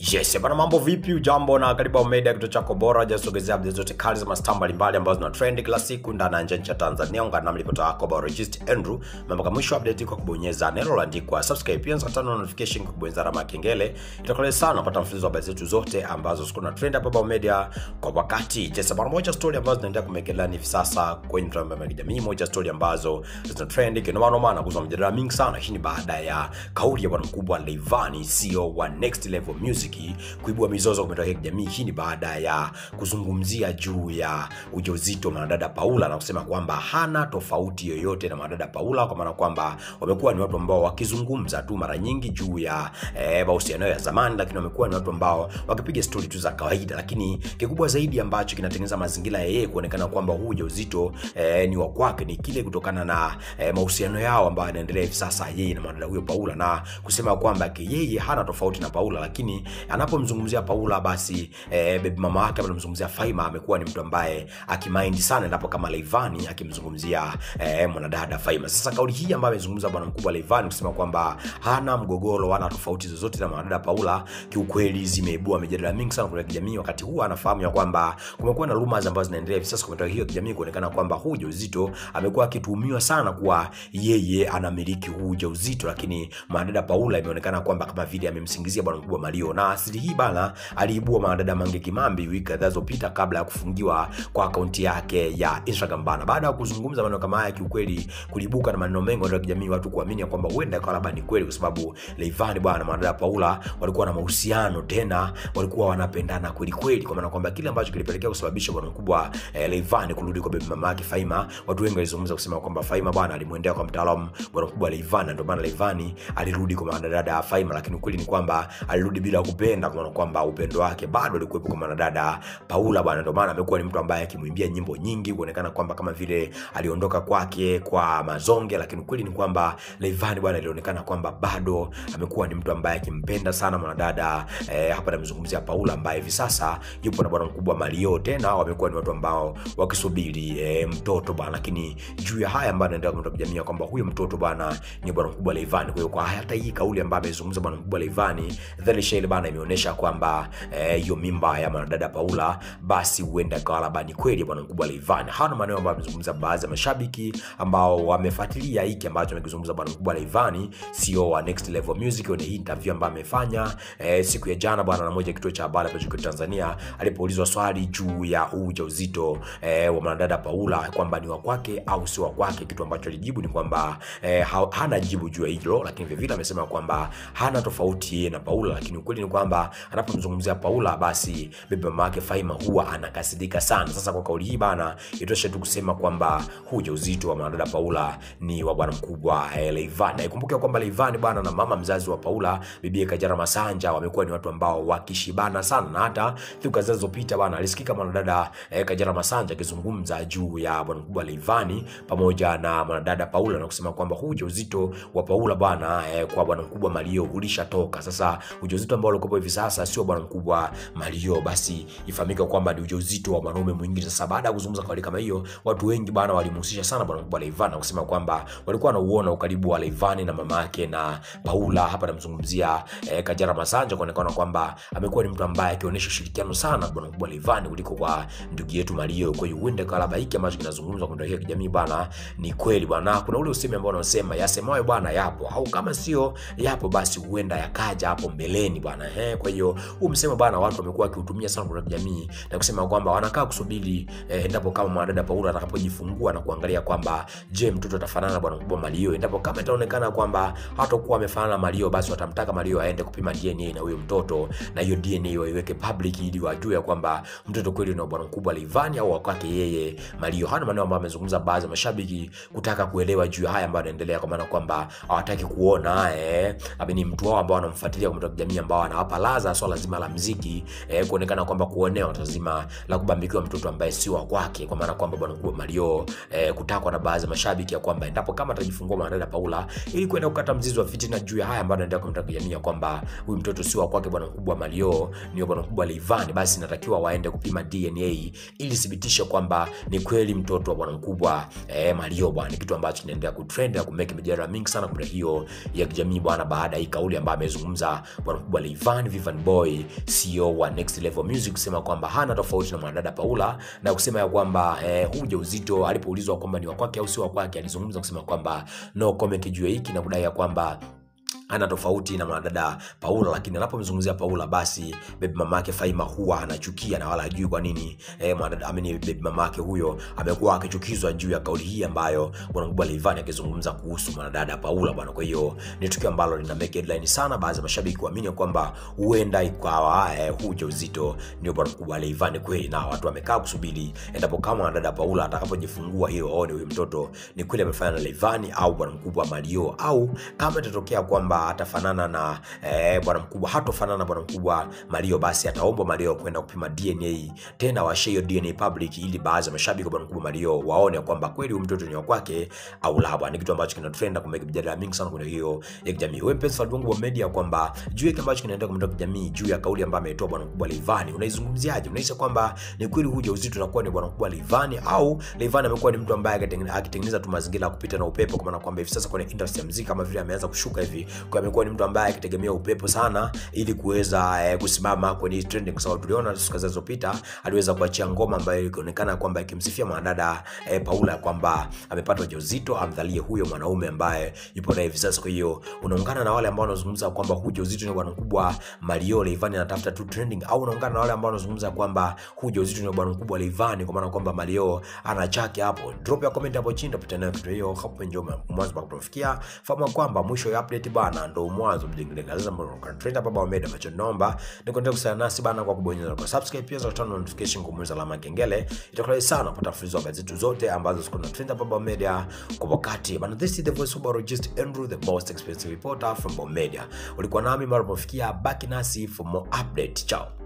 Yes, bana mambo vipi? Ujambo na karibu Media, kituo chako bora jasogezea updates zote kali za mastaa mbalimbali ambazo zina trend kila siku ndani na nje ya cha Tanzania. Ungana nami ripota wako bora Regist Andrew. Mambo kama mwisho update kwa kubonyeza neno lililoandikwa subscribe, pia unataka notification kwa kubonyeza alama ya kengele. Itakuwa sana kupata mfululizo wa habari zetu zote ambazo ziko na trend hapa Bao Media kwa wakati. Yes, bana moja story ambazo zinaendelea kumekelea hivi sasa kwenye mitandao ya kijamii, moja story ambazo zina trend kinoma noma na kuzua mjadala mingi sana. Hii ni baada ya kauli ya bwana mkubwa Rayvanny CEO wa Next Level Music kuibua mizozo kwa mitandao ya kijamii. Hii ni baada ya kuzungumzia juu ya ujauzito mwanadada Paula na kusema kwamba hana tofauti yoyote na mwanadada Paula, kwa maana kwamba wamekuwa ni watu ambao wakizungumza tu mara nyingi juu ya eh, mahusiano ya zamani, lakini wamekuwa ni watu ambao wakipiga stori tu za kawaida, lakini kikubwa zaidi ambacho kinatengeneza mazingira ya yeye kuonekana kwamba huu ujauzito eh, ni wa kwake ni kile kutokana na eh, mahusiano yao ambayo yanaendelea hivi sasa yeye na mwanadada huyo Paula, na kusema kwamba yeye hana tofauti na Paula, lakini anapomzungumzia Paula basi eh, baby mama wake anamzungumzia Faima amekuwa ni mtu ambaye akimaindi sana endapo kama Rayvanny akimzungumzia eh, mwanadada Faima. Sasa kauli hii ambayo amezungumza bwana mkubwa Rayvanny kusema kwamba hana mgogoro wala tofauti zozote na mwanadada Paula, kiukweli zimeibua mijadala mingi sana kwa kijamii, wakati huu anafahamu ya kwamba kumekuwa na rumors ambazo zinaendelea hivi sasa kwa mitandao hiyo ya kijamii kuonekana kwamba huu ujauzito amekuwa akituhumiwa sana kuwa yeye anamiliki huu ujauzito, lakini mwanadada Paula imeonekana kwamba kama vile amemsingizia bwana mkubwa Mario na asili hii bana aliibua mwanadada Mange Kimambi wiki kadhaa zilizopita kabla ya kufungiwa kwa akaunti yake ya Instagram bana. Baada ya kuzungumza maneno kama haya, kiukweli kulibuka na maneno mengi ya kijamii, watu kuamini kwamba huenda ikawa labda ni kweli, kwa sababu Rayvanny bwana na mwanadada Paula walikuwa na mahusiano tena walikuwa wanapendana kweli kweli, kwa maana kwamba kile ambacho kilipelekea kusababisha bwana mkubwa eh, Rayvanny kurudi kwa baby mama yake Faima, watu wengi walizungumza kusema kwamba Faima bwana alimwendea kwa mtaalamu bwana mkubwa Rayvanny, ndio maana Rayvanny alirudi kwa mwanadada Faima, lakini ukweli ni kwamba alirudi bila kupenda, kwa maana kwamba upendo wake bado ulikuwepo kwa mwanadada Paula bwana. Ndio maana amekuwa ni mtu ambaye akimwimbia nyimbo nyingi, kuonekana kwamba kama vile aliondoka kwake kwa mazonge, lakini ukweli ni kwamba Rayvanny bwana alionekana kwamba bado amekuwa ni mtu ambaye akimpenda sana mwanadada eh, hapa namzungumzia Paula ambaye hivi sasa yupo na bwana mkubwa Mario, tena wamekuwa ni watu ambao wakisubiri eh, mtoto bwana. Lakini juu ya haya ambayo anaendelea kwa jamii kwamba huyo mtoto bwana ni bwana mkubwa Rayvanny. Kwa hiyo kwa hata hii kauli ambayo amezungumza bwana mkubwa Rayvanny, dhahiri shahiri bwana imeonyesha kwamba hiyo eh, mimba ya mwanadada Paula basi huenda ikawa labda ni kweli bwana mkubwa Rayvanny. Hawa ni maneno ambayo amezungumza baadhi ya mashabiki ambao wamefuatilia hiki ambacho amekizungumza bwana mkubwa Rayvanny, CEO wa Next Level Music, kwenye hii interview ambayo amefanya eh, siku ya jana bwana na moja kituo cha habari hapa nchini Tanzania, alipoulizwa swali juu ya ujauzito eh, wa mwanadada Paula kwamba ni wa kwake au sio wa kwake, kitu ambacho alijibu ni kwamba eh, hana jibu juu ya hilo, lakini vile vile amesema kwamba hana tofauti yeye na Paula, lakini ukweli ni kwamba anapomzungumzia Paula basi bibi mama yake Faima huwa anakasirika sana. Sasa kwa kauli hii bana, itoshe tu kusema kwamba huu ujauzito wa mwanadada Paula ni wa bwana mkubwa eh, Rayvanny. Ikumbuke kwamba Rayvanny bwana na mama mzazi wa Paula bibi Kajala Masanja wamekuwa ni watu ambao wakishibana sana, na hata siku kadhaa zilizopita bwana alisikika mwanadada eh, Kajala Masanja akizungumza juu ya bwana mkubwa Rayvanny pamoja na mwanadada Paula na kusema kwamba huu ujauzito wa Paula bwana eh, kwa bwana mkubwa Mario ulishatoka. Sasa ujauzito ambao ulikuwa hivi sasa sio bwana mkubwa Mario, basi ifahamike kwamba ni ujauzito wa mwanaume mwingine. Sasa baada ya kuzungumza kauli kama hiyo, watu wengi bwana walimhusisha sana bwana mkubwa Rayvanny na kusema kwamba walikuwa wanauona ukaribu wa Rayvanny na mama yake na Paula. Hapa namzungumzia eh, Kajala Masanja, kuonekana kwamba amekuwa ni mtu ambaye akionyesha ushirikiano sana bwana mkubwa Rayvanny kuliko kwa ndugu yetu Mario. Kwa hiyo huenda kwa labda hiki ambacho kinazungumzwa kwa ndio kijamii bwana ni kweli bwana. Kuna ule usemi ambao unasema yasemayo bwana yapo, au kama sio yapo basi huenda yakaja hapo mbeleni bwana eh. Kwa hiyo huu msemo bwana watu wamekuwa wakiutumia sana kwa jamii na kusema kwamba wanakaa kusubiri eh, endapo kama mwanadada Paula atakapojifungua na kuangalia kwamba je, mtoto atafanana na bwana mkubwa Mario. Endapo kama itaonekana kwamba hatakuwa amefanana na Mario, basi watamtaka Mario aende kupima DNA na huyo mtoto, na hiyo DNA waiweke public ili wajue kwamba mtoto kweli ni bwana mkubwa Rayvanny au kwake yeye Mario. Hana maneno ambayo amezungumza baadhi ya mashabiki kutaka kuelewa juu ya haya ambayo yanaendelea, kwa maana kwamba hawataki kuona eh, ni mtu wao ambao wanamfuatilia kwa jamii ambao anawapa laza swala zima la mziki eh, kuonekana kwamba kuonewa tazima la kubambikiwa mtoto ambaye si wa kwake, kwa maana kwamba bwana mkubwa Mario eh, kutakwa na baadhi ya mashabiki ya kwamba endapo kama atajifungua mwanadada Paula ili kwenda kukata mzizi wa fitina juu ya haya ambayo anaendelea kwa jamii ya kwamba huyu mtoto si wa kwake bwana mkubwa Mario, ni bwana mkubwa Rayvanny, basi inatakiwa waende kupima DNA ili thibitishe kwamba ni kweli mtoto wa bwana mkubwa eh, Mario bwana, kitu ambacho kinaendelea kutrend na kumeke mijadala mingi sana kwa hiyo ya kijamii bwana, baada ya hii kauli ambayo amezungumza bwana mkubwa Rayvanny Van Vivan Boy CEO wa Next Level Music kusema kwamba hana tofauti na mwanadada Paula na kusema ya kwamba eh, huu ujauzito alipoulizwa kwamba ni wa kwake au sio wa kwake, alizungumza kusema kwamba no comment juu ya hiki na kudai ya kwamba ana tofauti na mwanadada Paula, lakini anapomzungumzia Paula basi baby mama yake Faima huwa anachukia na wala hajui kwa nini eh, mwanadada ameni baby mama yake huyo amekuwa akichukizwa juu ya kauli hii ambayo bwana mkubwa Rayvanny akizungumza kuhusu mwanadada Paula bwana. Kwa hiyo ni tukio ambalo lina make headline sana, baadhi ya mashabiki kuamini kwamba huenda ikawa eh, huu ujauzito ndio bwana mkubwa Rayvanny kweli, na watu wamekaa kusubiri endapo kama mwanadada Paula atakapojifungua hiyo aone huyu mtoto ni kweli amefanya na Rayvanny au bwana mkubwa Mario, au kama itatokea kwamba atafanana na eh, bwana mkubwa hatofanana na bwana mkubwa Mario, basi ataombwa Mario kwenda kupima DNA tena washe hiyo DNA public, ili baadhi ya mashabiki wa bwana mkubwa Mario waone kwamba kweli huyu mtoto ni wa kwake au la. Bwana, ni kitu ambacho kina trend kumeka mjadala mingi sana kwenye hiyo ya kijamii. Wewe mpenzi wa Bongo Media, kwamba juu ya ambacho kinaendelea kwa mtandao kijamii juu ya kauli ambayo ametoa bwana mkubwa Rayvanny, unaizungumziaje? Unahisi kwamba ni kweli huu ujauzito unakuwa ni bwana mkubwa Rayvanny au Rayvanny amekuwa ni mtu ambaye akitengeneza tu mazingira ya kupita na upepo, kwa maana kwamba hivi sasa kwenye industry ya muziki kama vile ameanza kushuka hivi kwa amekuwa ni mtu ambaye akitegemea upepo sana ili kuweza eh, kusimama kwenye trending, kwa sababu tuliona siku zilizopita aliweza kuachia ngoma ambayo ilionekana kwamba ikimsifia mwanadada eh, Paula kwamba amepata ujauzito, amdhalie huyo mwanaume ambaye yupo naye hivi sasa. Kwa hiyo unaungana na wale ambao wanazungumza kwamba huu ujauzito ni bwana mkubwa Mario Rayvanny anatafuta tu trending, au unaungana na wale ambao wanazungumza kwamba huu ujauzito ni bwana mkubwa Rayvanny kwa maana kwamba Mario ana chake hapo? Drop ya comment hapo chini, tupita nayo kitu hiyo hapo njoma mwanzo mpaka tunafikia. Fahamu kwamba mwisho ya update bana ndo mwanzo mjingeleza mbona trend hapa Baba Media macho nomba ni kuendelea kusana nasi bana kwa kubonyeza kwa subscribe pia za turn notification kumweza alama kengele itakuwa sana kupata mfululizo wa gazeti zote ambazo ziko na trend hapa Baba Media kwa wakati bana this is the voice of Barogist Andrew the most expensive reporter from Baba Media ulikuwa nami mara tunafikia baki nasi for more update ciao